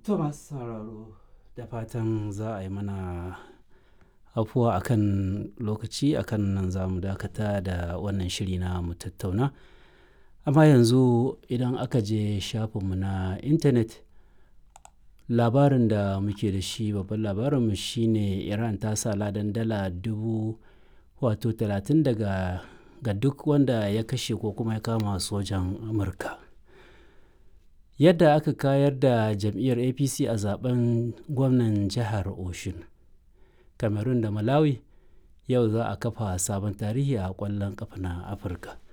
To masu sauraro da fatan za a yi mana afuwa akan lokaci akan nan za mu dakata da wannan shiri na mu tattauna. Amma yanzu idan aka je shafinmu na intanet labarin da muke da shi babban labarinmu shine Iran ta sa ladan dala dubu wato talatin daga ga duk wanda ya kashe ko kuma ya kama sojan Amurka. Yadda aka kayar da jam'iyyar APC a zaben gwamnan jihar Oshun. Cameroon da Malawi yau za a kafa sabon tarihi a ƙwallon ƙafa na Afirka.